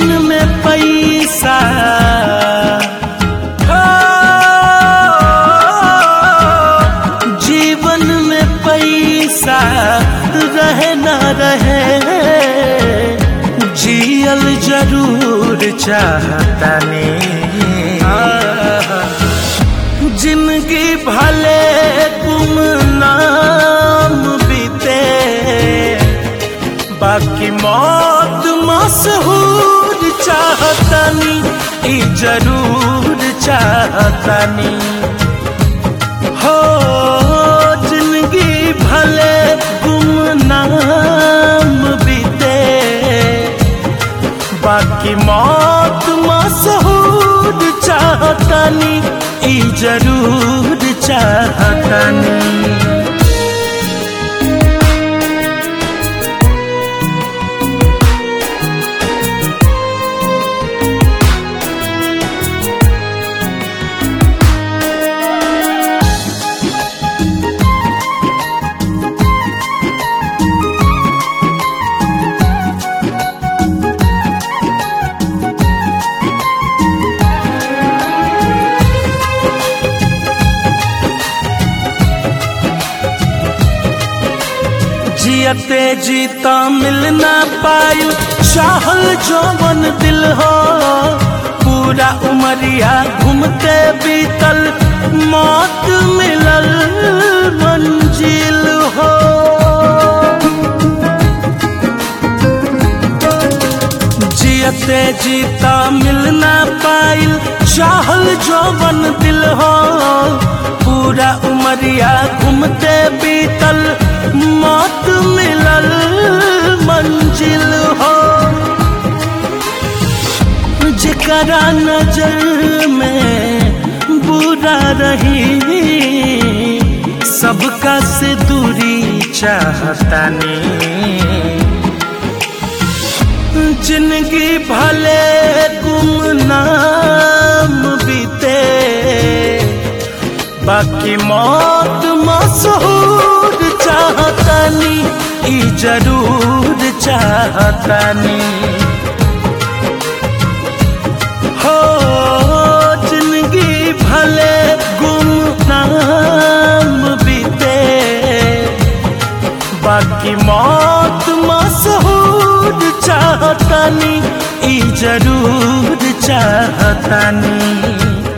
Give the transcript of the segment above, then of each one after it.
जीवन में पैसा हो, जीवन में पैसा रहे ना रहे जियल जरूर चाहतानी जिंदगी भले गुमनाम बीते बाकी मौत मशहूर चाहतानी ई जरूर चाहतानी हो जिंदगी भले गुमनाम बीते बाकी मौत मशहूर चाहतानी ई जरूर चाहतानी जियते जीता मिल ना पायु चाहल जौवन दिल हो पूरा उमरिया घूमते बीतल मौत मिलल मंजिल हो जियते जीता मिल ना पाइल चाहल जौवन दिल हो पूरा उमरिया घूमते बीतल मौत मिलल मंजिल हो जकरा नजर में बुरा रही सबका से दूरी चाहतानी जिंदगी भले गुमनाम बीते बाकी मौत मशहूर चाहतानी ई जरूर चाहतानी हो जिंदगी भले गुमनाम बीते बाकी मौत मशहूर चाहतानी ई जरूर चाहतानी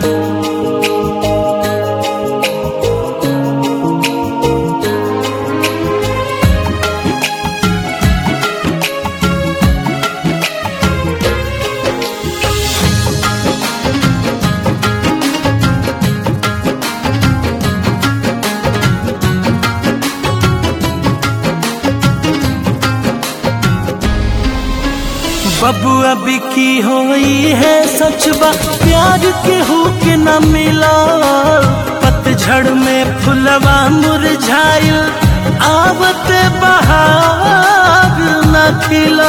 बबू अभी की होई है सचबा प्यार के हो के न मिला पतझड़ में फुलवा मुरझाइल आवत बहार न खिला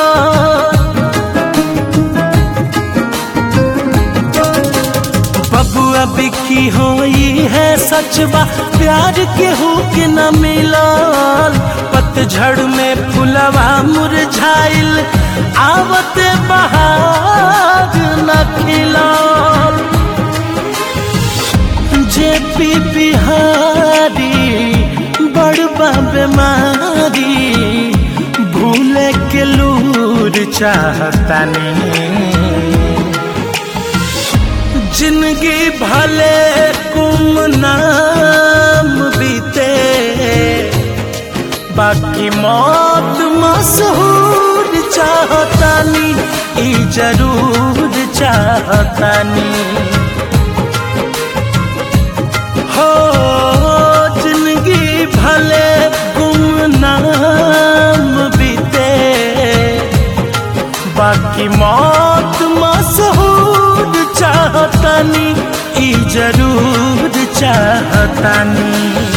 बबू अभी की होई है सचबा प्यार के हो के न मिला पतझड़ में फुलवा मुरझाइल आवत बहार न खिला जे पी बिहारी बड़बा बीमारी भूले के लूर चाहतानी जिंदगी भले गुमनाम बीते बाकी मौत मशहूर चाहतानी ई जरूर चाहतानी हो जिंदगी भले गुमनाम बीते बाकी मौत मशहूर चाहतानी ई जरूर चाहतानी